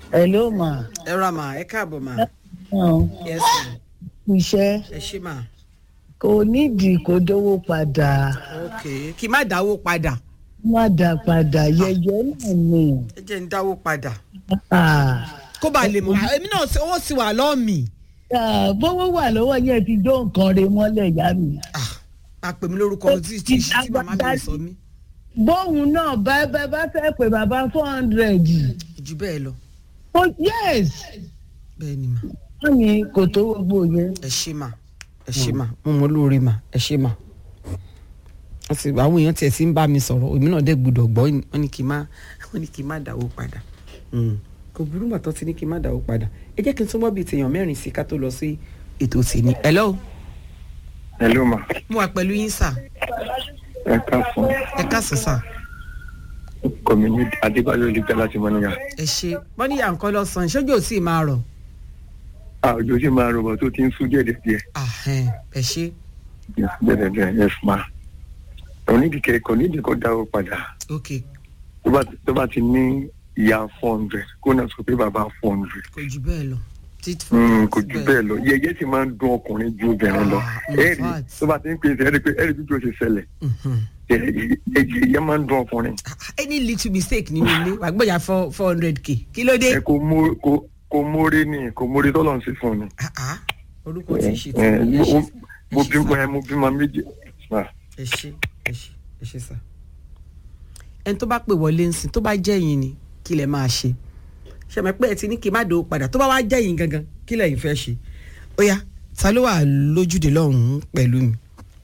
hello ma. ẹ ra mà ẹ káàbọ̀ mà. Ọ̀, yes ma iṣẹ́ ẹ ṣí mà. kò nídìí kó dówó padà ok kí n má dáwó padà má dá padà yẹyẹ náà ni. ẹ jẹ́ ń dáwó padà. Ah, kó bá lè mọ èmi náà ṣe- owó sì wà lọ́ọ̀ mi. ah, bówó wà lọ́wọ́ yẹn ti dó nǹkan re mọ́lẹ̀ yá mi. máa pè mí lórúkọ tí tí tí màmá mi lè sọ mí. bóun náà bá bá bá fẹ́ pé bàbá four hundred. jù bẹ́ẹ̀ lọ oh yes bẹ́ẹ̀ ni mà. wọ́n ní kò tó gbogbo yẹn. ẹ ṣé mà ẹ ṣé mà mo mọ lóore mà ẹ ṣé mà. wọ́n ti àwọn èèyàn tiẹ̀ ti ń bá mi sọ̀rọ̀ èmi náà dẹ̀ gbọ́dọ̀ gbọ́ wọ́n ní kí n má wọ́n ní kí n má dáwó padà. Mm. kò burú mà tó ti ní kí n má dáwó padà ẹ jẹ́ kí n tún wọ́n bíi tèèyàn mẹ́rin sí ká tó lọ sí ètò tèmi. hello hello ma mo wà pẹ̀lú yín sà ẹ káàsán ẹ káàsán sà kọ́míní adébáyọ̀ olùgbà láti mọ́níyà ẹ ṣe wọ́n ní yàǹkọ́ lọ́sàn-án ìṣojú ò sì máa rọ̀ àjò sì máa rọ̀bọ̀ tó ti ń sún díẹ̀ díẹ̀ Ahẹ́n, ẹ ṣe bẹ́ẹ̀ bẹ́ẹ̀ yes ma onídìkẹ́ kò nídìí kó dáwọ́ padà ok tó bá tó bá ti ní ìyá four hundred kó náà sọ pé bàbá four hundred kò jù bẹ́ẹ̀ lọ títí kò jù bẹ́ẹ̀ lọ yẹyẹ sì máa ń dún ọkùnrin ju obìnrin lọ Ah, in ẹ̀rì fact. tó bá ti ń pèsè ẹ̀rì pé ẹ̀rì bí ó ṣe ṣẹlẹ̀ ẹ̀yẹ máa ń dún ọkùnrin any little mistake nínú ilé wàá gbọ́dọ̀ four four hundred k kí ló dé. ẹ kò mú kò kò mórí ni kò mórí tọ́lọ̀ ń sí fún ni. Ah, ah, orúkọ tí ì ṣe tí ẹ mo mo ṣe mo ẹ ṣe bímọ sà. ẹ mo bímọ méjì. ma. ẹ ṣe ẹ ṣe ẹ ṣe sà. ẹni tó bá pè wọlé ń sìn tó bá jẹ́ yín ni kí lẹ máa ṣe ṣe mọ̀ pé ẹ ti ní kí n má dòó padà tó bá wá jẹ́ yín gangan kí lẹ̀yin fẹ́ ṣe ó yá ta ló wà lójúde lọ́hùn-ún pẹ̀lú mi.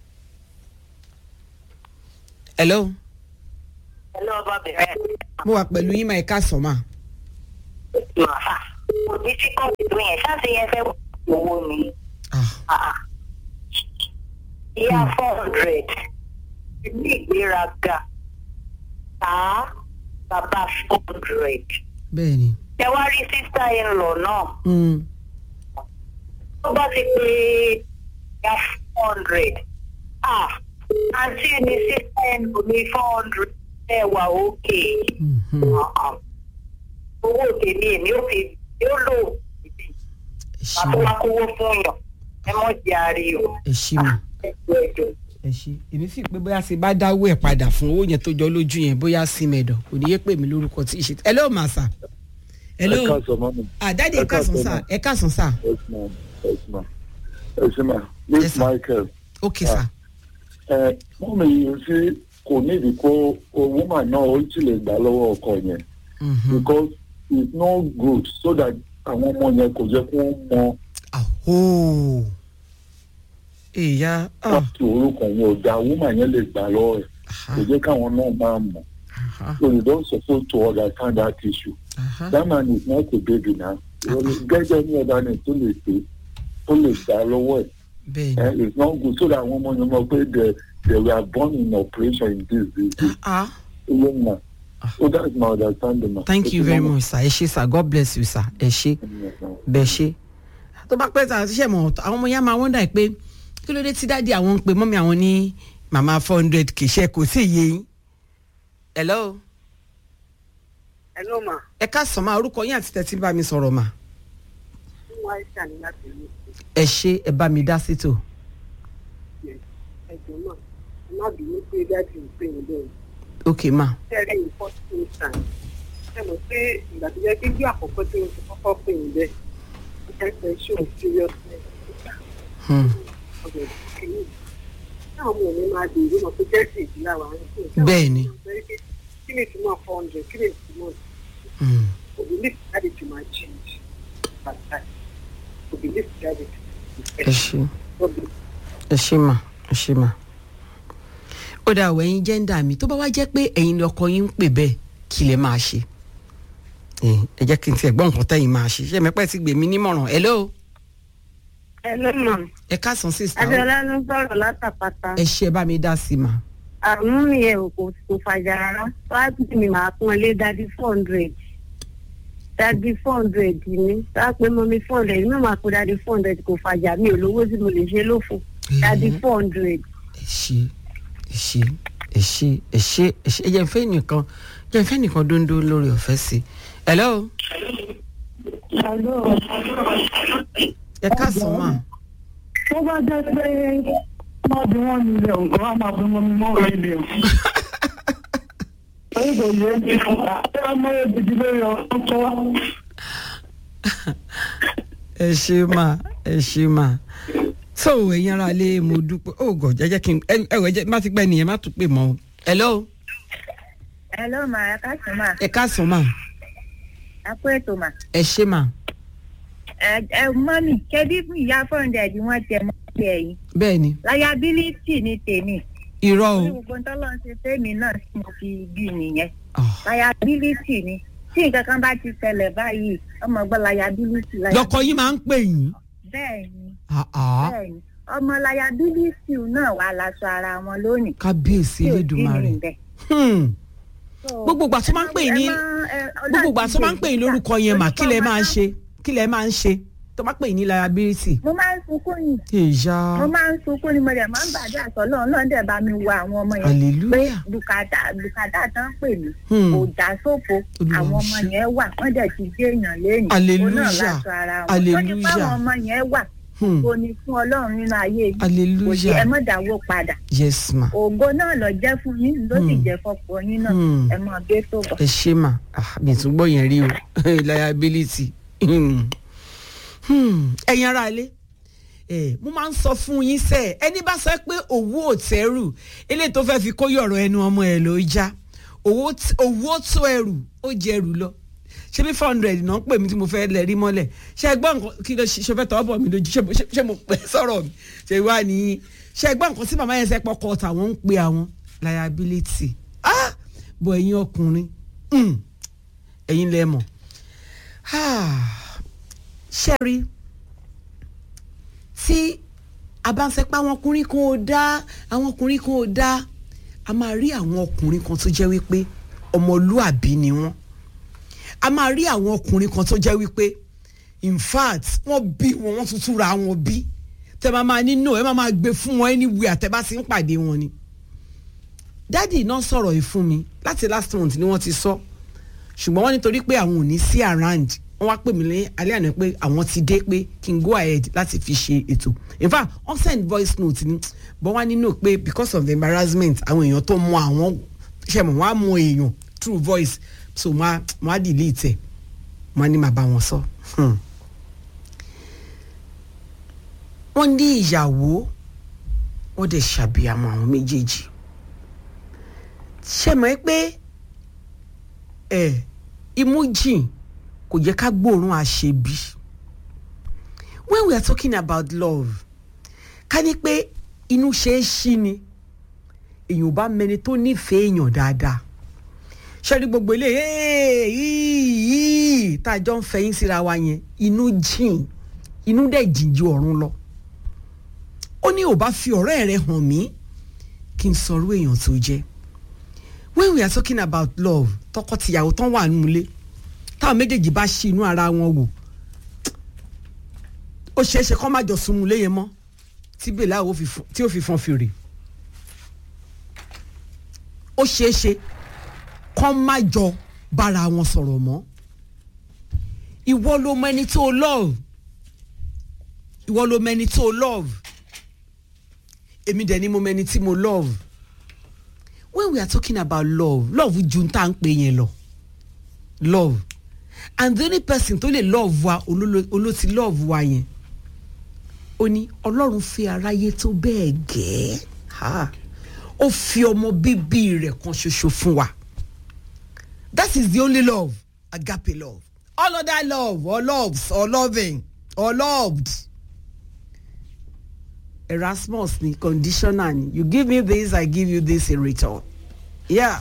hello Hello, Bobby. mo wà pẹ̀lú yín máa ẹ̀ka sọ̀ máa. Màá. Kò ní tí kò tó yẹn, ṣáàṣì yẹn fẹ́ owó mi. Ah, Ah, ah. Ìyá four hundred. Ní ìgbéraga. Tá bàbá four hundred. bẹ́ẹ̀ ni. Ṣé wá rí sísá in law náà? Mm. Tó bá ti pé ìyá four hundred. Ah, àǹtí ni sísá in law ní four hundred. Ẹ wà òkè. Mhm. Owó tèmi èmi ò fi yóò lò ìbí. ẹ ṣe Àti mà wá kówó fún yàn. Ẹ mọ̀ jẹ́ àríwó. ẹ ṣe mà. Ẹjọ́ ẹjọ́. ẹ ṣe èmi sì pé bóyá ṣe bá dáwọ́ ẹ̀ padà fún owó yẹn tó jọ lójú yẹn bóyá sí mẹ́dọ̀ kò ní yé pè mí lórúkọ tí ì ṣe. ẹ lóò máa sà. ẹ lóò káàsán mọ́mí. àdáde ẹ ẹ káàsán káàsán sà mà. ẹ káàsán sà yes ma yes ma ẹ ṣe ma Yes, miss sir. michael ok sà ẹ mọ́mí yìí sí kò nídìí kó owó mà náà ó sì lè gbà lọ́wọ́ ọkọ yẹn Mhm. because it's no good so that àwọn ọmọ yẹn kò jẹ́ kó mọ àhó èèyà ah, láti orúkọ yẹn ò dáa owó mà yẹn lè gbà lọ́wọ́ ẹ̀ aha, kò jẹ́ káwọn náà máa mọ̀ aha, so you don suppose to understand that issue. aha. that man is not a baby now. gẹ́gẹ́ ní ọ̀dà ni tó lè pé tó lè gbà lọ́wọ́ ẹ̀. bẹ́ẹ̀ ni Eh, it's not good so that àwọn ọmọ yẹn mọ̀ pé they they were born in operation in this this ah ilé mà so that's my understanding ma. thank you very much sir ẹ ṣe sir god bless you sir ẹ ṣe bẹ́ẹ̀ ṣe tó bá pẹ́ sà ṣiṣẹ́ mọ̀ àwọn ọmọ yẹn máa wọ́n dà pé kí ló dé tí dáàdi àwọn ń pe mọ́mí àwọn ní màmá four hundred kì í ṣe kò sí iye yín. hello Hello ma, ẹ ká sọ máa orúkọ yín àti tẹ̀sí bá mi sọ̀rọ̀ mà fún Aisha ní láti ìlú ẹ ṣe ẹ bá mi dá sí tò. ẹ̀jọ̀ náà. Ẹ má bínú pé dájú ìpè yín bẹ́ẹ̀. ok ma Tẹ́lẹ̀ ní first instance. Ṣé mo pé ìgbà tó jẹ́ pé bí àkọ́kọ́ tí mo ti kọ́kọ́ pè yín bẹ́ẹ̀? Ó jẹ́ pé show seriousness. hmm. ọ̀dọ̀ kìíní. Táwọn ọmọ mi máa bèèrè mọ̀ pé jẹ́sì ìdílé àwọn àrùn tó ń tẹ́wọ̀n. Bẹ́ẹ̀ ni. Kí ni ìtumọ̀ four hundred? Kí ni ìtumọ̀ Hmm. òbílẹ̀ jáde to my change? Bàtà. Òbílẹ̀ jáde to ẹ ṣe ẹ ṣe mà ẹ ṣe mà. ó dà wọ ẹyin jẹ́ńdà mi tó bá wá jẹ́ pé ẹ̀yin ni ọkọ yín ń pè bẹ́ẹ̀ kí lẹ máa ṣe. Eh, ẹ jẹ́ kí n tiẹ̀ gbọ́ nǹkan tẹ́yìn máa ṣe ṣé mẹ́pẹ́ ti gbèmí nímọ̀ràn hello Hello ma'am. ẹ káàsán sísá Adéọlá ló ń sọ̀rọ̀ látàpátá. ẹ ṣe ẹ bá mi dá sí i mà. Àrùn mi yẹn ò kò kò fàjà rárá. Wáá mi máa pọ́n lé dadi four hundred. Dadi four hundred ni. Wáá pé mọ́ mi four hundred. Mi máa kó dadi four hundred kò fàjà mi ò lówó tí mo lè ṣe lófo. Dadi Mhm. four hundred. ẹ ṣe ẹ ṣe ẹ ṣe ẹ ṣe ẹ ṣe ẹ jẹ́ n fẹ́ nìkan jẹ́ n fẹ́ nìkan dóńdó lórí ọ̀fẹ́ sí i. hello ẹ káàsán mà tó bá jẹ́ pé wọ́n bí wọ́n nílẹ̀ nǹkan á máa fi mọ́ mi mọ́ orí ilé o. Orí kò yé mi fún wa. Ṣé ọmọ yẹn ti di lórí ọ̀rọ̀ tó wá? ẹ ṣe mà ẹ ṣe mà tó ẹ̀yin ara lé mo dúpẹ́ ó gọ̀ jẹ́jẹ́ kí n ẹ ẹ wẹ̀ jẹ́ má ti pẹ́ nìyẹn má tún pè mọ́ o. hello hello ma ẹ káàsán ma ẹ káàsán mà ẹ kú ètò ma ẹ ṣe mà ẹ ẹ mọ́mì ṣebí fún ìyá four hundred wọ́n tẹ mọ́ ẹ yìí bẹ́ẹ̀ ni liability ni tèmi irọ́ o ní gbogbo tọ́lọ́ ń ṣe fẹ́mi náà tí mo fi bí nìyẹn Ah. liability ni tí nǹkan kan bá ti ṣẹlẹ̀ báyìí ọmọ gbọ́ liability lọkọ yín máa ń pè yín bẹ́ẹ̀ ni Ah, ah. bẹ́ẹ̀ ni ọmọ liability náà wà láṣọ ara wọn lónìí kábíyèsí tí ò sí elédùnmarè ní ibẹ̀. Hmm. So, gbogbo ìgbà tó máa ń pè yín ní ẹ má- ẹ- gbogbo ìgbà tó máa ń pè yín lórúkọ yẹn mà kí lẹ máa ń orúkọ ṣe kí lẹ máa ń ṣe tó máa pè yín ní liability. mo máa ń sunkún yìí ìyá mo máa ń sunkún ni mo dẹ̀ máa ń bàjẹ́ àsọ̀lọ́ náà dẹ̀ bá mi wo àwọn ọmọ yẹn pé hallelujah bùkátà bùkátà tán pè mí Hmm. kò já sófo Olúwa àwọn ó ọmọ ṣe. yẹn wà wọ́n dẹ̀ ti gbé èèyàn lẹ́yìn Hallelujah. láṣọ ara wọn Hallelujah. wọ́n ní fáwọn ọmọ yẹn wà Hmm. kò ní fún ọlọ́run nínú ayé yìí kò sí hallelujah ẹ mọ̀ dáwó padà yes ma ògo náà lọ jẹ́ fún yín ló sì Hmm. jẹ́ fọ́pọ̀ yín náà Hmm. ẹ mọ̀ gbé tó bọ̀. ẹ ṣe mà Ah, mi tún gbọ́ yẹn rí o liability Hmm. Hmm. ẹ̀yin ará ilé ẹ mo máa ń sọ fún yín sẹ́ ẹni bá sọ pé owó ò tẹ́rù eléyìí tó fẹ́ fi kó yọ̀rọ̀ ẹnu ọmọ ẹ̀ ló já owó t- owó tó ẹrù ó jẹrù lọ ṣé bí four hundred náà ń pè mí tí mo fẹ́ lẹ̀ rí mọ́lẹ̀ ṣé ẹ gbọ́ nǹkan kí ló ṣe ṣe fẹ́ tọ́ bọ̀ mí lójú ṣé mo- ṣé- ṣé mo pẹ́ sọ̀rọ̀ mi ṣé wà ní ṣé ẹ gbọ́ nǹkan tí màmá yẹn ṣe pọkọ tàwọn ń pe àwọn liability ah bọ̀ ẹ̀yin ọkùnrin mm, ẹ̀yin lẹ mọ̀ ah ṣé rí tí a bá ń sẹ pé àwọn ọkùnrin kan ò dá àwọn ọkùnrin kan ò dá a máa rí àwọn ọkùnrin kan tó jẹ́ wípé ọmọlúàbí ni wọ́n a máa rí àwọn ọkùnrin kan tó jẹ́ wípé in fact wọ́n bí wọn wọ́n tún túra wọn bí tẹ máa máa nínú ẹ máa máa gbé fún wọn anywhere àtẹ bá ti ń pàdé wọn ni dádì náà sọ̀rọ̀ yìí fún mi láti last month ni wọ́n ti sọ ṣùgbọ́n wọ́n nítorí pé àwọn ò ní sí around wọ́n wá pè mí ní alẹ́ àná pé àwọn ti dé pé kí n go ahead láti fi ṣe ètò in fact wọ́n send voice note ni but wọ́n á nínú pé because of the embarrassment àwọn èèyàn tó mọ àwọn ṣe mọ̀ wọ́n á mọ èèyàn through voice so wọ́n á wọ́n á delete ẹ̀ wọ́n á ní màá bá wọn sọ. Hmm. wọ́n ní ìyàwó wọ́n dẹ̀ ṣàbíyamọ àwọn méjèèjì ṣe mọ̀ ẹ́ pé ẹ̀ imú jìn kò jẹ́ ká gbóòórùn àṣebí when we are talking about love ká ní pé inú ṣe é ṣí ni èèyàn ò bá mẹni tó nífẹ̀ẹ́ èèyàn dáadáa ṣẹ́rí gbogbo ilé yìí tá a jọ ń fẹ̀yìn síra wa yẹn inú jìn inú dẹ̀ jìn ju ọ̀run lọ ó ní ò bá fi ọ̀rẹ́ rẹ hàn mí kí n sọ̀rọ̀ èèyàn tó jẹ́ when we are talking about love tọkọtìyàwó tán wà nílé táwọn méjèèjì bá ṣí inú ara wọn wò ó ṣeé ṣe kó má jọ sunmu léyìn mọ́ tí bèlà ò fi fọn- tí ó fi fọn fèrè ó ṣeé ṣe kó má jọ bára wọn sọ̀rọ̀ mọ́ ìwọ ló mọ ẹni tó love ìwọ ló mọ ẹni tó love èmi dẹ̀ ni mo mọ ẹni tí mo love when we are talking about love love ju n tá à ń pè yẹn lọ love and the only person tó lè love wa olólo- olóti love wa yẹn ó ní ọlọ́run fi aráyé tó bẹ́ẹ̀ gẹ́ ha ó fi ọmọ bíbí rẹ̀ kan ṣoṣo fún wa that is the only love agape love all other love or loves or loving or loved erasmus ni conditional ni you give me this i give you this in return yeah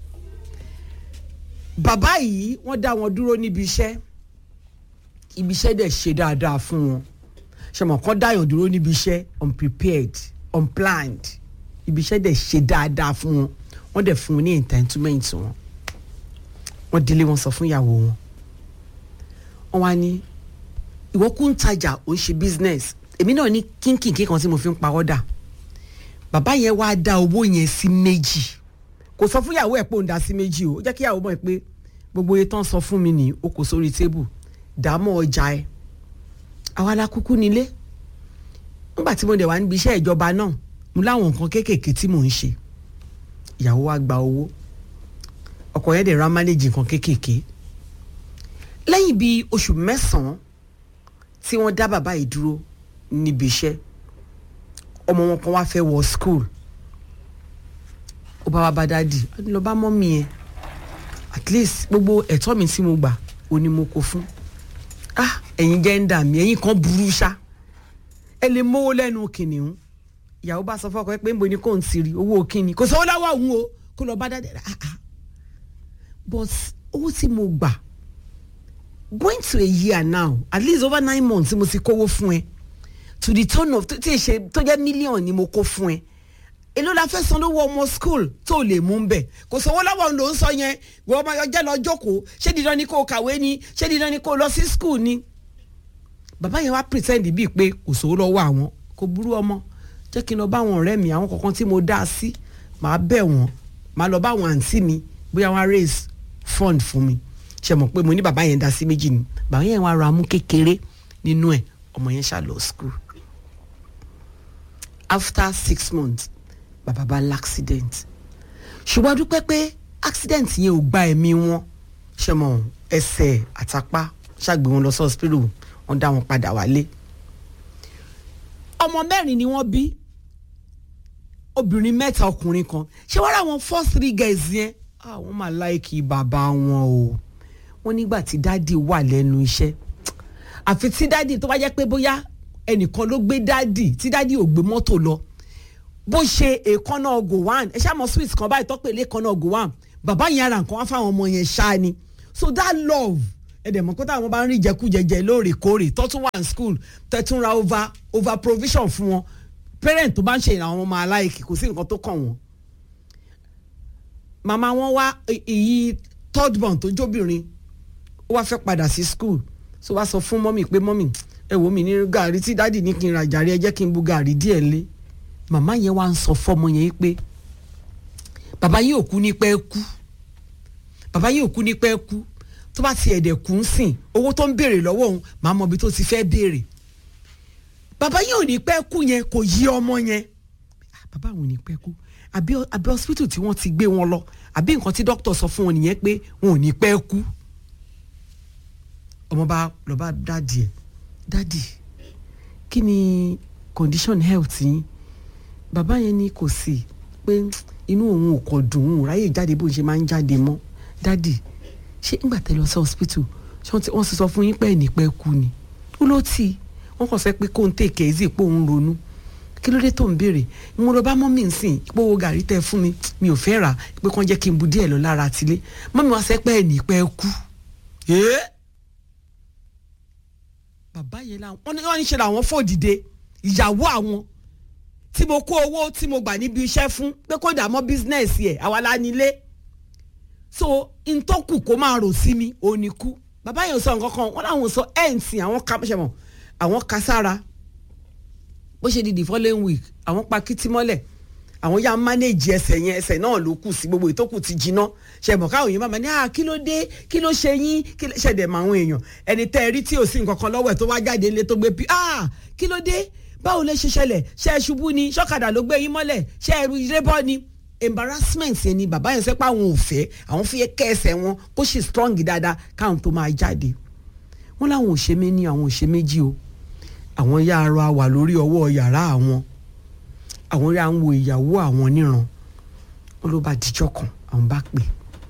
bàbá yìí wọ́n dá wọn dúró níbi iṣẹ́ ibi iṣẹ́ dẹ̀ ṣe dáadáa fún wọn ṣọmọ kan dáyàn dúró níbi iṣẹ́ unprepared unplanned ibi iṣẹ́ dẹ̀ ṣe dáadáa fún wọn wọ́n dẹ̀ fún wọn ní entitlement wọn wọ́n délé wọn sọ fún ìyàwó wọn wọ́n wá ní ìwọ kú ń tajà ò ń ṣe business èmi náà ní kínkìnkín kan tí mo fi ń pa ọ́dà bàbá yẹn wá dá owó yẹn sí méjì kò sọ fún ìyàwó ẹ̀ pé òun dá sí méjì o ó jẹ́ kí ìyàwó mọ̀ pé gbogbo iye tán sọ fún mi ní o kò sórí tébù dààmú ọjà ẹ àwa la kúkú nílé nígbà tí mo dẹ̀ wá níbi iṣẹ́ ìjọba náà mo láwọn nǹkan kéékèèké tí mò ń ṣe ìyàwó wa gba owó ọkọ yẹn dẹ̀ ra mánéjì nǹkan kéékèèké lẹ́yìn bíi oṣù mẹ́sàn-án tí wọ́n dá bàbá yìí dúró níbi iṣẹ́ ọmọ wọn kan wá fẹ́ wọ school ó bá wa bá dáàdì ó ní lọ bá mọ́mí yẹn at least gbogbo ẹ̀tọ́ mi tí mo gbà ó ní mo kó fún ah ẹ̀yin jẹ́ńdà mi ẹ̀yin kan burú ṣá ẹ lè mówó lẹ́nu kìnìún ìyàwó bá sọ fọ́kọ ẹ pé nbo ni kò ń tiri owó kíni kò sówó láwọ̀ òun o kó lọ bá dáàdì ah ah but owó tí mo gbà going to a year now at least over nine months mo ti kówó fún ẹ to the tone of tí ṣe tó jẹ́ mílíọ̀nù ni mo kó fún ẹ èló la fẹ́ san lówó ọmọ school tó lè mú bẹ̀ kò sówó lọ́wọ́ ló ń sọ yẹn wọ́n ọmọ ọjọ́ lọ jókòó ṣé dídán ni kó o kàwé ni ṣé dídán ni kó o lọ sí school ni bàbá yẹn wá pretend bíi pé kò sówó lọ́wọ́ àwọn kò burú ọmọ jẹ́ kí n lọ bá àwọn ọ̀rẹ́ mi àwọn kọ̀ọ̀kan tí mo dá a sí màá bẹ̀ wọ́n màá lọ bá àwọn àǹtí mi bóyá wọ́n á raise fund fún mi ṣe mọ̀ pé mo ní bàbá yẹn dá sí méjì ni bàbá yẹn wá ra mú kékeré nínú ẹ̀ ọmọ yẹn ṣá lọ school after six months bàbá bá l'accident ṣùgbọ́n a dúpẹ́ pé accident yẹn ò gba ẹ̀mí wọn ṣe mọ̀ ẹsẹ̀ àtàpá ṣàgbé wọn lọ sí hospital wọ́n dá wọn padà wálé ọmọ mẹ́rin ni wọ́n bí obìnrin mẹ́ta ọkùnrin kan ṣé wọ́n rà wọn first three guys yẹn àwọn máa láìkì bàbá wọn o wọ́n nígbà tí dáàdì wà lẹ́nu iṣẹ́ àfi tí dáàdì tó bá jẹ́ pé bóyá ẹnìkan ló gbé dáàdì tí dáàdì ò gbé mọ́tò lọ bó ṣe èèkánná gowon ẹ ṣáà mọ sweet kan báyìí tọ́pẹ̀ lẹ́ẹ̀kánná gowon bàbá yẹn ara nǹkan wá fáwọn ọmọ yẹn ṣáá ni so that love ẹ dẹ̀ mọ̀ pé táwọn bá ń rí jẹkújẹjẹ lóòrèkóòrè tó tún wà ní school tẹ́ tún ra over over provision fún wọn parent tó bá ń ṣe ìrànwọ́ ọmọ aláìkì kò sí nǹkan tó kàn wọ́n màmá wọn wá èyí third born tó jóbìnrin ó wá fẹ́ padà sí school so wá sọ fún mọ́mì pé mọ́mì ẹ wò mí ní gàrí tí dáàdì ní kí n ra jàre ẹ jẹ́ kí n bu gàrí díẹ̀ lé màmá yẹn wá ń sọ fọ́mọ yẹn pé bàbá yìí ò kú ní pẹ́ kú bàbá yìí ò kú ní pẹ́ kú tó bá ti ẹ̀dẹ̀ kú ń sìn owó tó ń béèrè lọ́wọ́ òun màá mọ ibi tó ti fẹ́ béèrè bàbá yìí ò ní pẹ́ kú yẹn kò yí ọmọ yẹn bàbá àwọn ò ní pẹ́ kú àbí àbí hospital tí wọ́n ti gbé wọn lọ àbí nǹkan tí dókítà sọ fún wọn nìyẹn pé wọn ò ní pẹ́ kú ọmọ bá lọ bá dáàdì ẹ dáàdì kí ni condition health yín bàbá yẹn ní kò sí pé inú òun ò kọ̀ dùn ún ráyè jáde bó ṣe máa ń jáde mọ́ dáàdì ṣé ńgbà tẹ́ lọ sí hospital ṣé wọ́n ti sọ fún yín pé ẹ̀ ní pẹ́ kú ni ó ló tì wọ́n kàn sọ pé kó ń tèkè ẹ́ sì pé òun ronú kí ló dé tó ń béèrè mo lọ bá mọ́mí ń sìn pé owó gàrí tẹ́ fún mi mi ò fẹ́ rà pé kàn jẹ́ kí n bu díẹ̀ lọ lára àtìlé mọ́mí wá sẹ́ pé ẹ̀ ní pẹ́ kú. bàbá yẹn làwọn wọ́n ní wọ́n ní ṣe làwọn fò dìde ìyàwó àwọn tí mo kó owó tí mo gbà níbi iṣẹ́ fún pé kó dà mọ́ bísínẹ́sì ẹ̀ àwa la nílé so ntọ́kù kó máa rò sí mi ò ní kú bàbá yẹn sọ nǹkan kan wọ́n láwọn sọ ẹ̀ ń sìn àwọn kápẹ́sẹ̀ àwọn kására bó ṣe di the following week àwọn pa kìtì mọ́lẹ̀ àwọn yà manage ẹsẹ̀ yẹn ẹsẹ̀ náà ló kù sí gbogbo ìtókù ti jiná ṣe mọ̀ káwọn èèyàn máa ní à kí ló dé kí ló ṣe yín kí ló ṣẹ̀dẹ̀ mọ́ àwọn èèyàn ẹni tẹ́ ẹ rí tí ò sí nǹkan kan lọ́wọ́ ẹ̀ tó wá jáde ilé tó gbé bí à kí ló dé báwo lè ṣe ṣẹlẹ̀ ṣe é ṣubú ni ṣọ́kadà ló gbé yín mọ́lẹ̀ ṣe é ilé bọ́ ni embarrassment yẹn ni bàbá yẹn sẹ́ pé àwọn ò fẹ́ àwọn fi kẹ́ ẹsẹ̀ wọn kó ṣe strong dáadáa káwọn tó máa jáde wọ́n láwọn ò ṣe méní àwọn ò ṣe méjì o àwọn yá ara wà lórí ọwọ́ yàrá àwọn àwọn yá ń wo ìyàwó àwọn níran wọn ló bá dijọ́ kan àwọn bá pè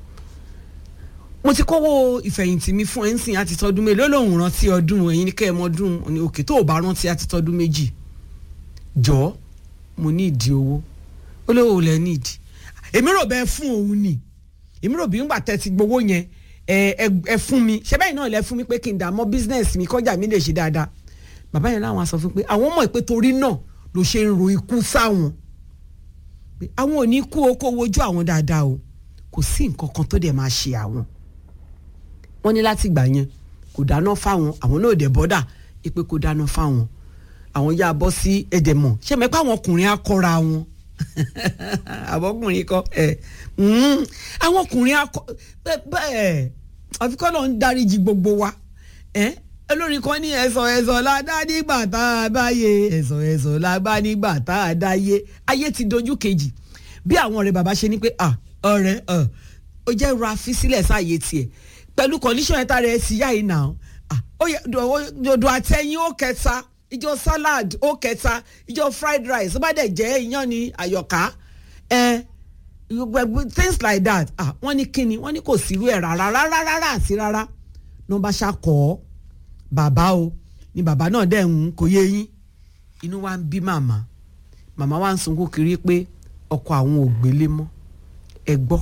mo ti kówó ìfẹ̀yìntì mi fún ẹ̀ ń sìn àti tọdún mélòó lòun rántí ọdún ẹ̀yin ní kẹ́ ẹ̀ mọ́dún ní òkè tó o bá rántí àti tọdún méjì jọ mo ní ìdí owó ó lówó lẹ ní ìdí èmi rò bẹ́ẹ̀ fún òun ni èmi rò bí ńgbà tẹ́ ti gbowó yẹn ẹ ẹ fún mi ṣẹ́ bẹ́ẹ̀ náà lẹ fún mi pé kí n dà mọ́ bísínẹ́sì mi kọjá mi lè ṣe dáadáa bàbá yẹn láwọn sọ fún pé àwọn mọ̀ pé torí náà ló ṣe ń ro ikú sáwọn pé àwọn ò ní kú o kó wojú àwọn dáadáa o kò sí nǹkan kan tó dẹ̀ máa ṣe àwọn wọ́n ní láti gbà yẹn kò dáná fáwọn àwọn náà dẹ̀ bọ́dà pé kò dáná fáwọn àwọn yá bọ́ sí ẹ̀dẹ̀mọ̀ ṣé mẹ́pẹ́ àwọn ọkùnrin akọra wọn àbọ̀kùnrin kọ ẹ̀ àwọn ọkùnrin akọ bẹ́ẹ̀ àfikọ́ náà ń dáríji gbogbo wa ẹ olórin kan ní ẹ̀sọ̀ ẹ̀sọ̀ la dá nígbà tá a bá yé ẹ̀sọ̀ ẹ̀sọ̀ la bá nígbà tá a dá yé ayé ti dojú kejì bí àwọn ọ̀rẹ́ bàbá ṣe ní pé ah ọ̀rẹ́ ọ̀ ó jẹ́ ra fi sílẹ̀ sáàyè tiẹ̀ pẹ̀lú condition ẹ̀ta rẹ̀ ti yá yìí nà ah ó yẹ dòdò àtẹ̀yìn ó kẹta ìjọ salad ó kẹta ìjọ fried rice ó bá dẹ̀ jẹ́ iyán ní àyọ̀ká ẹ̀ gbogbo things like that ah wọ́n ní kíni wọ́n ní kò sírú ẹ̀ rárá rárá rárá àti rárá ní wọ́n bá ṣàkọ́ ọ́ bàbá o ni bàbá náà dẹ̀ ń kò yé yín inú wa ń bí màmá màmá wa ń sunkún kiri pé ọkọ àwọn ò gbélé mọ́ ẹ gbọ́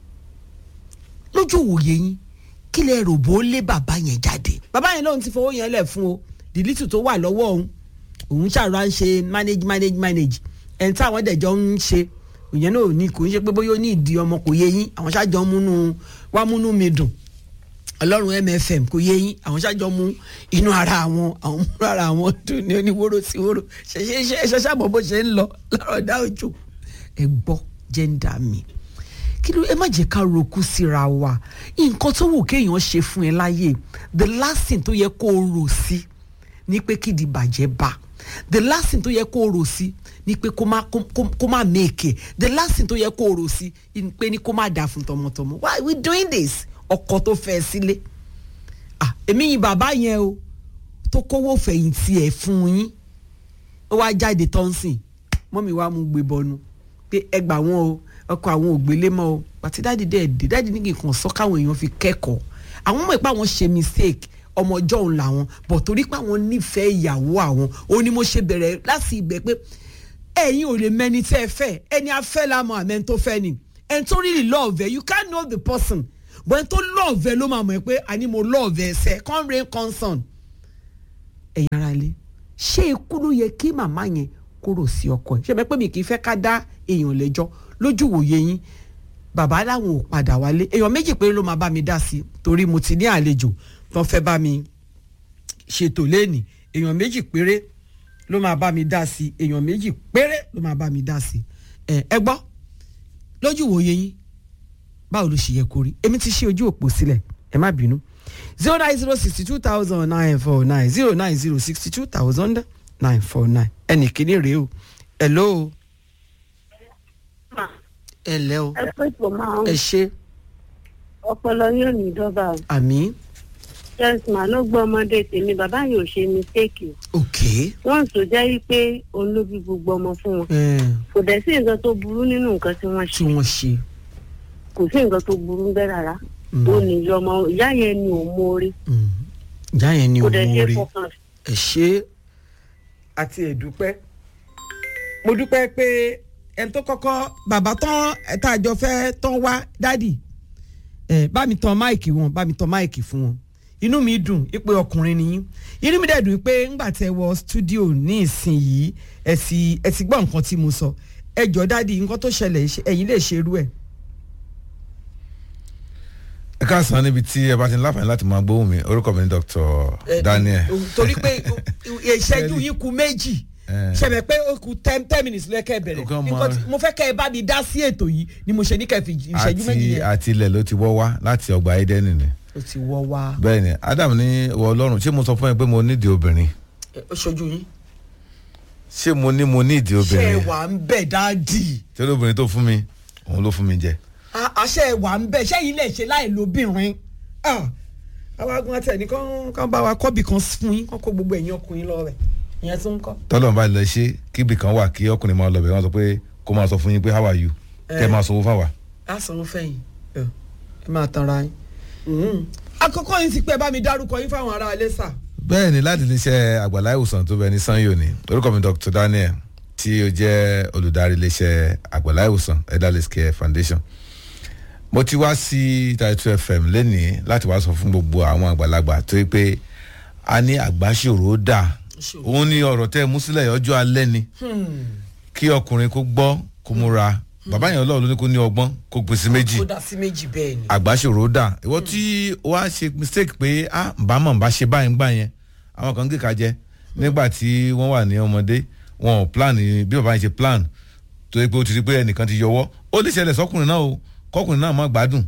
lójú òwòye yín kí lẹ rò bó lé bàbá yẹn jáde bàbá yẹn lóun ti fowó yẹn lẹ̀ fún o dìlítù tó wà lọ́wọ́ òun òun ṣàrọ̀ à ń ṣe manage manage manage ẹni táwọn dẹ̀jọ́ ń ṣe ìyẹn náà ò ní kò ń ṣe pé bóyá ó ní ìdí ọmọ kò yé yín àwọn ṣáàjọ múnú wá múnú mi dùn ọlọ́run mfm kò yé yín àwọn ṣáàjọ mú inú ara àwọn àwọn múnú ara àwọn dùn ní oníwóró sí wóró ṣẹṣẹ ṣẹṣẹ àmọ́ bó ṣe ń lọ lárọ̀dá òjò ẹ gbọ́ jẹ́ńdà mi kí ló ẹ má jẹ́ ká roku síra wa nǹkan tó wù kéèyàn ṣe fún ẹ láyè the last thing tó yẹ kó o rò sí ni pé kí di bàjẹ́ bá the last thing tó yẹ kó o rò sí ni pé kó má kó má make the last thing tó yẹ kó o rò sí ni pé ni kó má dà fún tọmọtọmọ why we doing this ọkọ tó fẹ́ sílé ah èmi yìí bàbá yẹn o tó kówó fẹ̀yìntì ẹ̀ fún yín ó wá jáde tọ́nsìn mọ́mi wá mú gbé bọnu pé ẹ gbà wọ́n o ọkọ àwọn ògbélé mọ́ o pàtí dáàdi dẹ́ dé dáàdi ní kìkan sọ káwọn èèyàn fi kẹ́kọ̀ọ́ àwọn mọ̀ pé àwọn ṣe mistake ọmọ ọjọ́ òun làwọn bọ̀ torí pé àwọn nífẹ̀ẹ́ ìyàwó àwọn òun ni mo ṣe bẹ̀rẹ̀ láti ibẹ̀ pé ẹ̀yin ò lè mẹ́ni tẹ́ ẹ fẹ́ ẹni afẹ́ la mọ̀ àmẹ́ tó fẹ́ ni ẹni tó really love ẹ you can't know the person but ẹni tó love ẹ ló máa mọ̀ ẹ pé àní mo love ẹ sẹ́ come rain come sun ẹ̀yin ara lé ṣé ikú ló yẹ kí màmá yẹn kúrò sí ọkọ ẹ ṣe bẹ́ẹ̀ pé mi kì í fẹ́ ká dá èèyàn lẹ́jọ́ lójú wòye yín bàbá làwọn ò padà wálé èèyàn méjì péré ló máa bá mi dá sí torí mo ti ní àlejò tó fẹ́ bá mi ṣètò lẹ́nìí èèyàn méjì péré ló máa bá mi dá sí èèyàn méjì péré ló máa bá mi dá sí ẹ ẹ gbọ́ lójú wòye yín báwo ló ṣe yẹ kó rí èmi ti ṣe ojú òpó sílẹ̀ ẹ má bínú zero nine zero sixty two thousand nine four nine zero nine zero sixty two thousand nine four nine ẹnì kíní rèé o hello ẹ lẹ́ o ẹ pé tó máa ẹ ń ṣe ọpọlọ yóò ní dọ́bà o àmì jẹ́sìmá ló gbọ́ ọmọdé tèmi bàbá yìí ò ṣe mistake o ok wọ́n tó jẹ́ wípé òun ló bí gbogbo ọmọ fún wọn ẹ kò dẹ̀ sí nǹkan tó burú nínú nǹkan tí wọ́n tí ṣe wọ́n ṣe kò sí nǹkan tó burú bẹ́ẹ̀ rárá Mm. ó ní ìyá ọmọ ìyá yẹn ni ò mórí Mm. ìyá yẹn ni kò òun dẹ̀ ṣe rí fọkàn ẹ ṣe àti ẹ̀dúpẹ́ mo dúpẹ́ pé ẹni tó kọ́kọ́ bàbá tán ẹ̀ta àjọ fẹ́ tán wá dádì ẹ̀ bá mi tan máìkì wọn bá mi tan máìkì fún wọn inú mi dùn pé ọkùnrin nìyí inú mi dẹ̀ dùn pé ńgbà tẹ wọ stúdíò ní ìsinyìí ẹ sì ẹ ti gbọ́ nǹkan tí mo sọ ẹ jọ dádì nǹkan tó ṣẹlẹ̀ ṣe- ẹ̀yin lè ṣerú ẹ̀. ẹ káàsán níbi tí ẹ bá ti ń láǹfààní láti máa gbóhùn mi orúkọ mi ni dr Eh, daniel torí pé ìṣẹ́jú yín ku méjì Eh. ṣẹ̀bẹ̀ pé ó ku ten ten minutes lẹ́kẹ̀ bẹ̀rẹ̀ Nǹkan mọ- Nǹkan tí- mo fẹ́ kẹ́ ẹ bá mi dá sí ètò yìí ni mo ṣe ní kẹ́ ẹ fi ìṣẹ́jú méjì àti yẹn. àti ilẹ̀ ló ti wọ́ wá láti ọgbà edeni ni ó ti wọ́ wá bẹ́ẹ̀ ni adam ní wọ ọlọ́run ṣé mo sọ fún ẹ pé mo nídìí obìnrin ó ṣojú yín. ṣé mo ní mo nídìí ṣé ẹ obìnrin wà ń bẹ̀ dáàdì tí olóbìnrin tó fún mi òun ló fún mi jẹ À- àṣẹ ẹ wà ń bẹ̀ ṣé yín lè ṣe láì lóbìnrin. Ah, àwọn agun àti ẹni kan kan bá wa kọ́bì kan fún yín kán kó gbogbo ẹ̀yin ọkùnrin lọ rẹ̀ ìyẹn tún ń kọ́. tọ́lọ̀ bá lọ ṣe kíbi kan wà kí ọkùnrin máa lọ bẹ̀ wọ́n sọ pé kó máa sọ fún yín pé how are you kẹ́ ẹ máa sanwó fáwa. á sanwó fẹ̀yìn ẹ ẹ máa tanra yín. Mhm. àkọ́kọ́ yín ti pẹ́ bá mi dárúkọ yín fáwọn ará ilé sà. bẹ́ẹ̀ ni láti iléeṣẹ́ àgbàlá ìwòsàn tó bẹ ní sanyo ni orúkọ mi dr daniel tí ó jẹ́ olùdarí iléeṣẹ́ àgbàlá ìwòsàn elderly care foundation mo ti wá sí Title FM lẹ́nìí láti wá sọ fún gbogbo àwọn àgbàlagbà tó yẹ pé a ní àgbáṣòro dà òun ní ọ̀rọ̀ tẹ́ ẹ mú sílẹ̀ ọjọ́ alẹ́ ni kí ọkùnrin kó gbọ́ kó múra bàbá yẹn ọlọ́run ló ní kó ní ọgbọ́n kó pèsè méjì kó dá sí méjì bẹ́ẹ̀ ni. àgbáṣòro dà ìwọ tí wàá ṣe mistake pé ah bámọ̀ bá ṣe báyìí gbà yẹn àwọn kan gé ka jẹ nígbà tí wọ́n wà ní ọmọdé wọn ò plan ní- bí bàbá yẹn ṣe plan tó yẹ pé ó ti rí pé ẹnìkan ti yọwọ́ ó lè ṣẹlẹ̀ sọkùnrin náà o kọkùnrin náà má gbádùn kó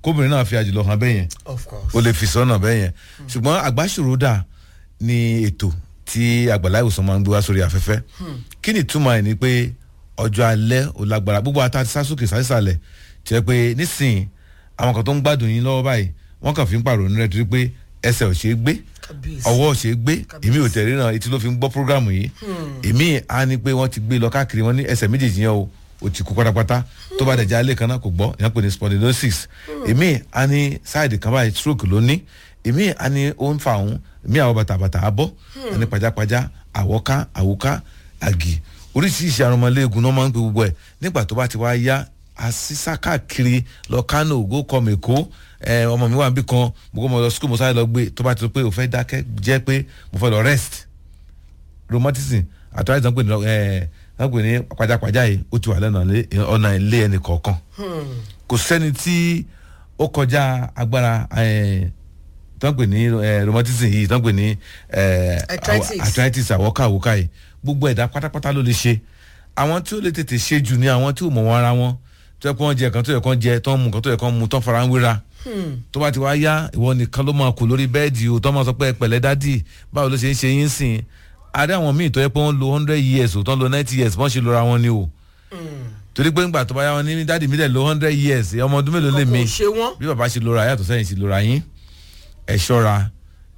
kóbìnrin náà fi àjùlọ hàn bẹ́ẹ̀ yẹn of course. o lè fi sọ́nà bẹ́ẹ̀ yẹn ṣùgbọ́n àgbàṣòrodà ni ètò tí àgbàlá ìwòsàn máa ń gbé wá sórí afẹ́fẹ́ kí ni ìtumọ̀ ẹ̀ ni pé ọjọ́ alẹ́ ò lágbára gbogbo ata ti sásòkè sásìsàlẹ̀ tí ẹ pé nísìnyí àwọn kan tó ń gbádùn yín lọ́wọ́ báyìí wọ́n kàn fi ń pàrọ̀ nínú rẹ̀ torí pé ẹsẹ̀ ò ṣeé gbé Kábíyèsí. ọwọ́ ò ṣeé gbé Kábíyèsí. èmi ò tẹ̀lé náà etí ló fi ń gbọ́ prógrámù yìí èmi á ní pé wọ́n ti gbé lọ káàkiri wọn ní ẹsẹ̀ méjèèjì yẹn o ò ti kú pátápátá tó bá dẹ̀jẹ̀ alẹ́ kan náà kò gbọ́ ìyẹn pè ní spondylosis èmi á ní sáìdì kan báyìí stroke ló ní èmi á ní ó ń fa òun èmi àwọn bàtàbàtà abọ́ á ní pajápajá àwọ̀ká àwòká àgì oríṣiríṣi àrùn ọmọléegun náà máa ń pe gbogbo ẹ̀ nígbà tó bá ti wá yá àṣìṣà káàkiri lọ kánò ògó kọmọ èkó ẹ ọmọ mi wà níbí kan mo kọ́ mo lọ skul mo sáré lọ gbé tó bá ti sọ pé o fẹ́ dákẹ́ jẹ́ pé mo fẹ́ lọ rest rheumatism àtúwájú tó ń pè ní ẹ tó ń pè ní pajápajá yìí ó ti wà lẹ́nu ọ̀nà ilé ẹnì kọ̀ọ̀kan kò sẹ́ni tí ó kọjá agbára ẹ tó ń pè ní ẹ rheumatism yìí tó ń pè ní ẹ Arthritis. arthritis àwọ̀ká àwòká yìí gbogbo ẹ̀dá pátápátá ló lè ṣe àwọn tí ó lè tètè ṣe jù ní àwọn tí ò mọ̀ wọn ara wọn tó yẹ kó wọn jẹ nǹkan tó yẹ kó jẹ tó ń mu nǹkan tó yẹ kó mu tó ń fara ń wéra tó bá ti wá yá ìwọ nìkan ló máa kù lórí bẹ́ẹ̀dì o tó máa sọ pé ẹ pẹ̀lẹ́ dádì báwo ló ṣe ń ṣe yín sìn adé àwọn míì tó yẹ pé wọ́n lo hundred years o tó ń lo ninety years wọ́n ṣe lora wọn ni o torí pé ńgbà tó bá yá wọn ní dádì mi dẹ̀ lo hundred years ọmọ ọdún mélòó lè mi kò ṣe wọ́n. bí bàbá ṣe lora yàtọ̀ sẹ́yìn ṣe lora yín ẹ ṣọ́ra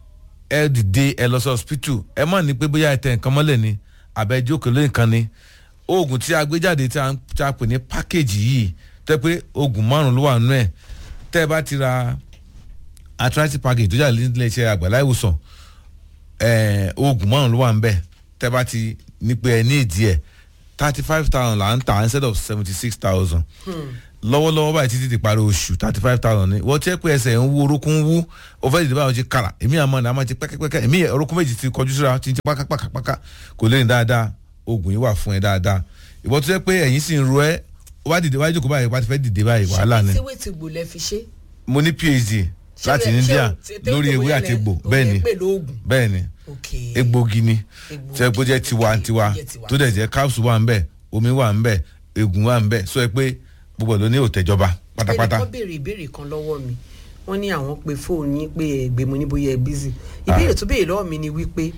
ẹ dìde ẹ lọ sí hospital ẹ má ní pé bóyá ẹ tẹ nǹkan mọ́lẹ̀ ni àbẹ́jọ́ kò lè nǹkan ni oògùn tí a gbé jáde tí a ń- tí a pè ní package yìí tẹ́ pé oògùn márùn ló wà nínú ẹ̀ tẹ́ ẹ bá ti ra arthritis package tó jáde nílé iṣẹ́ àgbàlá ìwòsàn ẹ̀ẹ́ oògùn márùn ló wà níbẹ̀ tẹ́ ẹ bá ti ní pé ẹ ní ìdí ẹ̀ thirty five thousand là ń tà instead of seventy six thousand lọ́wọ́lọ́wọ́ báyìí títí ti parí oṣù thirty five thousand ni wọ́n ti ẹ́ pé ẹsẹ̀ ń wú orúnkún ń wú o fẹ́ dìde báyọ̀ ti kàrà èmi àmọ́ ní a máa ti pẹ́kẹ́pẹ́kẹ́ èmi orúnkún méjì ti kọjú síra ti ń ti pákápákápáká kò lè ní dáadáa oògùn yìí wà fún ẹ dáadáa ìwọ tó yẹ pé ẹ̀yìn sì ń ro ẹ́ ó bá dìde wájú jókòó báyìí wá ti fẹ́ dìde báyìí wàhálà ni ṣé wé ti gbò lẹ fi ṣe. mo ní phd láti Ṣé- india ṣé- ṣé- lórí ṣé- ewé ṣé- àti egbò ṣé- bẹ́ẹ̀ ni ṣé- pè lóògùn. bẹ́ẹ̀ ni ok egbògi ni Egbògi. tó yẹ kó jẹ́ tiwantiwa Jẹ́ tiwa. tó dẹ̀ jẹ́ capsule wà ń bẹ̀ omi wà ń bẹ̀ egun wà ń bẹ̀ sọ ẹ pé gbogbo ẹ̀ ló ní òtẹ́jọba pátápátá. ẹnìkan béèrè ìbéèrè kan lọ́wọ́ mi wọ́n ní àwọn pe fóònù yín pé ẹ gbé mo ní bóyá ẹ bízì ìbéèrè tó béèrè lọ́wọ́ mi ni wípé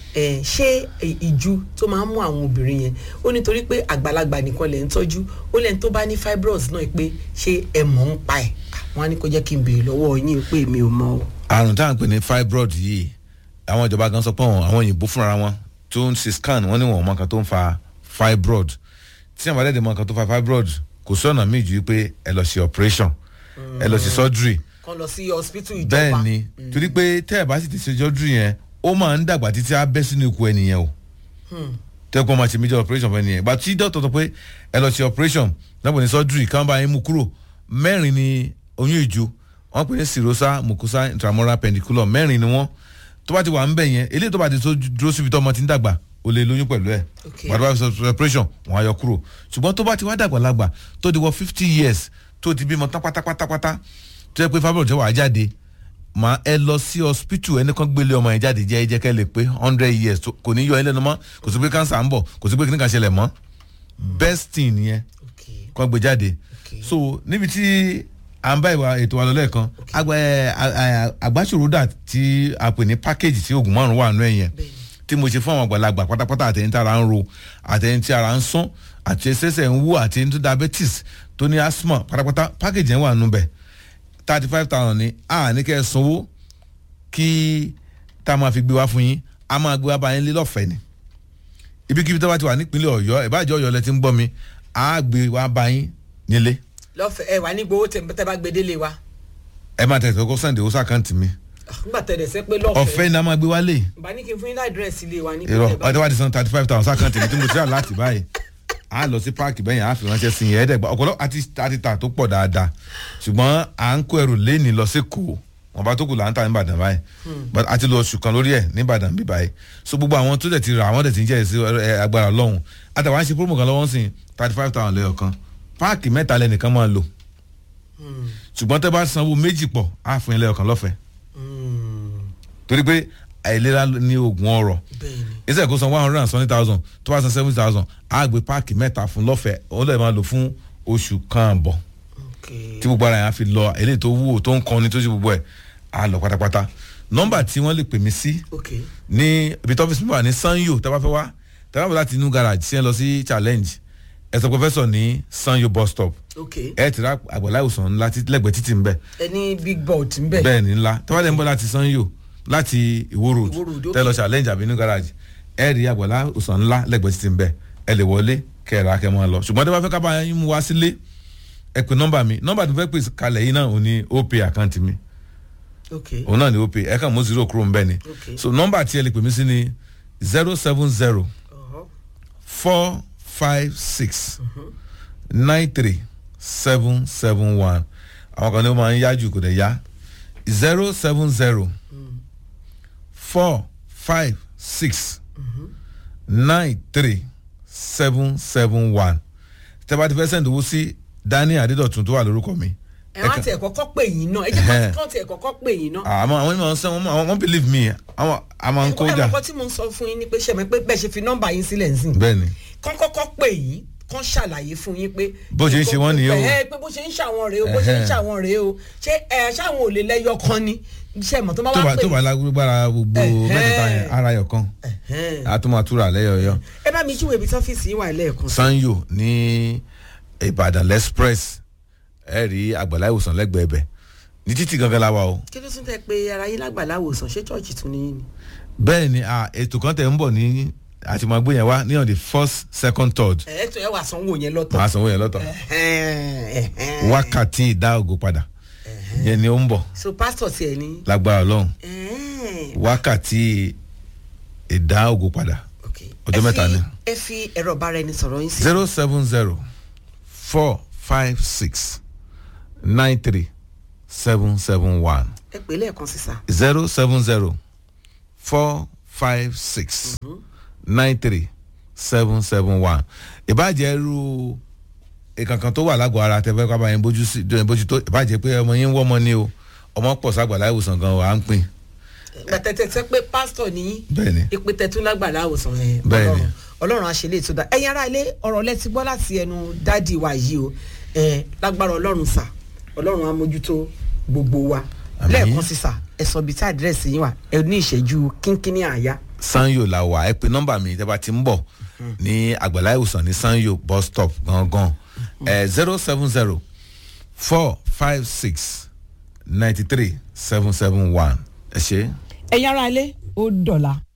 ẹ ṣé ẹ, ìju tó máa ń mú àwọn obìnrin yẹn ó nítorí pé àgbàlagbà nìkan lẹ̀ ń tọ́jú ó lẹ́ni tó bá ní fibroids náà pé ṣé ẹ mọ̀ ń pa ẹ̀ wọ́n á ní kó jẹ́ kí n béèrè lọ́wọ́ yín pé mi ò mọ̀ o. àrùn tá à ń pè ní fibroid yìí àwọn ìjọba gan sọ pé àwọn àwọn òyìnbó fúnra wọn tó ń ṣe scan wọn ní wọn mọ nǹkan tó ń fa fibroid tí àwọn àdẹ́dẹ̀ mọ nǹkan tó fa fibroid kò sí ọ̀nà míì ju pé ẹ lọ ṣe operation ẹ lọ ṣe surgery kàn lọ sí hospital ìjọba bẹ́ẹ̀ ni torí pé tẹ́ ẹ̀ bá sì ti ṣe surgery yẹn ó máa ń dàgbà títí á bẹ́ sínú ikú ẹnìyẹn o tẹ́kọ̀ máa ṣe major operation fún ẹnìyẹn gbà tí dọ́tọ̀ sọ pé ẹ lọ ṣe operation lọ́pọ̀ ní surgery káwọn bá yín mú kúrò mẹ́rin ni oyún ìju wọ́n pè ní cirrhosa mucosa intramural pendiculum mẹ́rin ni wọ́n tó bá ti wà ń bẹ̀ yẹn eléyìí tó bá ti tó dúró síbi tó ọmọ ti ń dàgbà o lè lóyún pẹ̀lú ẹ̀ Okay. gbàdúrà ṣe operation wọ́n á yọ kúrò ṣùgbọ́n tó bá ti wá dàgbà lágbà tó di wọ fifty years tó ti bímọ tán pátápátápátá tó yẹ pé fibroid jẹ́ wàá jáde máa ẹ lọ sí hospital ẹni kan gbélé ọmọ yẹn jáde jẹ́ ẹ jẹ́ kẹ́ lè pé hundred years tó- kò ní yọ ẹ lẹ́nu mọ́ kò sí pé cancer ń bọ̀ kò sí pé kíní kan ṣẹlẹ̀ mọ́ best thing nìyẹn Okay. kọ́ gbé jáde Okay. so níbi tí à ń bá ìwà ètò wa lọ lẹ́ẹ̀kan àgbà ẹ, à- à- àgbàṣòrodà tí a pè ní package tí oògùn márùn wà nù ẹ̀ yẹn Bẹ́ẹ̀ni. tí mo ṣe fún àwọn àgbàlagbà pátápátá àtẹ̀yìn tí ara ń ro àtẹ̀yìn tí ara ń sán àti ẹsẹ̀sẹ̀ ń wú àtẹ̀yìn tó diabetes tó ní asthma pátápátá package yẹn wà nù bẹ̀ thirty five thousand ni a ní kẹ́ ẹ sanwó kí tá a máa fi gbé wá fún yín a máa gbé wá bá yín lé lọ́fẹ̀ẹ́ ni ibikíbi tó bá ti wà nípínlẹ̀ ọ̀yọ́ ìbáàjẹ́ ọ̀yọ́ lẹ ti ń gbọ́ mi a gbé wá bá yín nílé lọ́fẹ̀ẹ́ ẹ wà ní gbowó tẹ tẹ bá gbé délé wa ẹ máa tẹ̀sí ọkọ sànńdé ó sàkáǹtì mi nígbà tẹ̀ dẹ̀ sẹ́ pé lọ́fẹ̀ẹ́ ọ̀fẹ́ ni a máa gbé wá lé bá ní kí n fún yín láìdírẹ́sì ilé wa ní irọ́ kílẹ̀ bá- ọdẹ wa ti san thirty five thousand sàkáǹtì mi tí mo ti rà láti báyìí a lọ sí páàkì bẹ́yìn a fi ránṣẹ́ sí yẹn ẹ̀ẹ́dẹ̀gbà ọ̀pọ̀lọ́ àti àti tà tó pọ̀ dáadáa ṣùgbọ́n à ń kó ẹrù léènì lọ sí kò wọn bá tó kù là ń tà ní Ìbàdàn báyìí but a ti lọ oṣù kan lórí ẹ̀ ní Ìbàdàn bí báyìí so gbogbo àwọn tó dẹ̀ ti rà àwọn dẹ̀ ti ń jẹ́ ẹ̀sìn ẹ̀, agbára lọ́hùn àtàwọn àṣẹ promo kan lọ́wọ́ sí thirty five thousand lẹ́yọ̀ kan páàkì mẹ́ta lẹ́nìkan máa lò ṣùgbọ́n tẹ́ bá sanwó méjì pọ̀ á fún yín lẹ́yọ̀ kan lọ́fẹ̀ẹ́ Hmm, torí pé àìlera ní oògùn ọrọ̀ bẹ́ẹ̀ ni iṣẹ́ kó san one hundred and seventy thousand tó bá san seventy thousand á gbé páàkì mẹ́ta fún lọ́fẹ̀ẹ́ ó lè máa lò fún oṣù kan àbọ̀ ok ok tí gbogbo ara yẹn á fi lọ eléyìí tó wúwo tó ń kọni tó ṣe gbogbo ẹ̀ á lọ pátápátá nọ́mbà tí wọ́n lè pè mí sí ok ní ibi tó ọ́fíìsì mi wà ní sanyo tẹ́ bá fẹ́ wá tẹ́ bá bọ̀ láti inú garage sí ẹ lọ sí challenge ẹ sọ professor ní sanyo bus stop ok ẹ ti ra àgbàlá ìwòsàn ńlá tí- lẹ́gbẹ̀ẹ́ títì ń bẹ̀ ẹni big board ń bẹ̀ bẹ́ẹ̀ ni ńlá tẹ́ bá dẹ̀ ń bọ̀ láti sanyo láti ìwó road Ìwó road, tẹ́ lọ okay. challenge àbí inú garage ẹ rí àgbàlá ìwòsàn ńlá lẹ́gbẹ̀ẹ́ títì ń bẹ̀ ẹ lè wọlé kẹ́ẹ̀rẹ́ akẹ́ máa lọ ṣùgbọ́n tẹ́ bá fẹ́ ká bá yín mú wá sílé ẹ pè nọ́mbà mi nọ́mbà tó fẹ́ pè kalẹ̀ yìí náà ò ní opay àkáǹtì mi ok òun náà ni opay ẹ kàn mú zero kúrò ń bẹ̀ ni Okay. so nọ́mbà tí ẹ lè pè mí sí ni zero seven zero ọ̀họ́ four five six nine three seven seven one àwọn kan ní ó máa ń yá jù kò dẹ̀ yá zero seven zero four five six nine three seven seven one tẹ́ bá ti fẹ́ sẹ́ndì owó sí daniel adédọ̀tun tó wà lórúkọ mi. ẹ wá tiẹ̀ kọ́kọ́ pè yín náà ẹ jẹ́ Ẹhẹ́. kọ́ tiẹ̀ kọ́kọ́ pè yín náà. àmọ́ àwọn ènìyàn sẹ́ wọ́n wọ́n wọ́n believe me àwọn àmọ́ ń kó ẹ jà mọ̀ kọ́ tí mo ń sọ fún yín ni pé ṣẹ̀mẹ̀ pé bẹ́ẹ̀ ṣe fi nọ́mbà yín sílẹ̀ nsìn. bẹ́ẹ̀ ni kán kọ́kọ́ pè yín kán ṣàlàyé fún yín pé. Bó ṣe ń ṣe wọ́n nìyẹn o. ẹ pé bó ṣe ń ṣàwọn rèé o bó ṣe ń Ẹhẹ́. ṣàwọn rèé o ṣé ẹ ṣáwọn ò lè lẹ́yọ kan ni ṣe mọ̀ tó bá tó wá bá pè tó bá lágbára gbogbo Ẹhẹ́. mẹ́tẹ̀ẹ̀ta yẹn ara yọ̀ kan Ẹhẹ́. àtúmọ̀túrà lẹ́yọ̀ọ́yọ́. ẹ bá mi júwe ibi tọ́fíìsì yín wà lẹ́ẹ̀kan. sanyo ní ìbàdàn express ẹ rí àgbàlá ìwòsàn lẹ́gbẹ̀ẹ́ bẹ̀ ní títì gangan la wà o. kí ló tún tẹ pé ara yín lágbàlá wòsàn ṣé chọ́ọ̀chì tún ní yín ni. bẹ́ẹ̀ ni ah, ètò kan tẹ̀ ń bọ̀ ní àtìmọ̀gbé yẹn wá ní on the first second third ẹ ẹ tún ẹ wà sanwó yẹn lọ́tọ̀. màá sanwó yẹn lọ́tọ̀ Ẹhẹ́, ẹhẹ́. wákàtí ìdá ògo padà yẹn ni ó ń bọ̀ so pásítọ̀ tiẹ̀ ní. lágbára ọlọ́run Ẹhẹ́. wákàtí ìdá ògo padà Ok. Ọjọ́ Ẹ mẹ́ta fi- ni. ẹ fi ẹ̀rọ bára ẹni sọ̀rọ̀ yín sí. zero seven zero four five six nine three seven seven one. ẹ pè é lẹ́ẹ̀kan sísà. zero seven zero four five six nine three seven seven one ìbàjẹ́ irú ìkankan tó wà lágọ̀ọ́ ara tẹ́fẹ́ kábàá yẹn bójú sí bójú tó ìbàjẹ́ pé ọmọ yín ń wọ́mọ ni o ọmọ pọ̀ ságbàlá ìwòsàn gan wà á ń pín gbàtẹ́tẹ́ sẹ́ pé pásítọ̀ ní Bẹ́ẹ̀ni. ìpè tẹ̀tún lágbàlá àwòsàn ẹ̀ Bẹ́ẹ̀ni. ọlọ́run ọlọ́run àṣẹlẹ̀ tó dá ẹ̀yin ará ilé ọ̀rọ̀ lẹ́tí gbọ́ láti ẹnu dádì wa yìí o ẹ̀ lágbára ọlọ́run sà ọlọ́run á mójútó gbogbo wa Àmín. lẹ́ẹ̀kan sí sà ẹ sọ bíi tí àdírẹ́sì yín wà ẹ ní ìṣẹ́jú kínkínní àyà sanyo la wà ẹ pé nọ́mbà mi tẹ́ bá ti ń bọ̀ ní àgbàlá ìwòsàn ní sanyo bus stop gangan ẹ zero seven zero four five six ninety three seven seven one ẹ ṣe. ẹ̀yin ará ilé ó dọ̀la.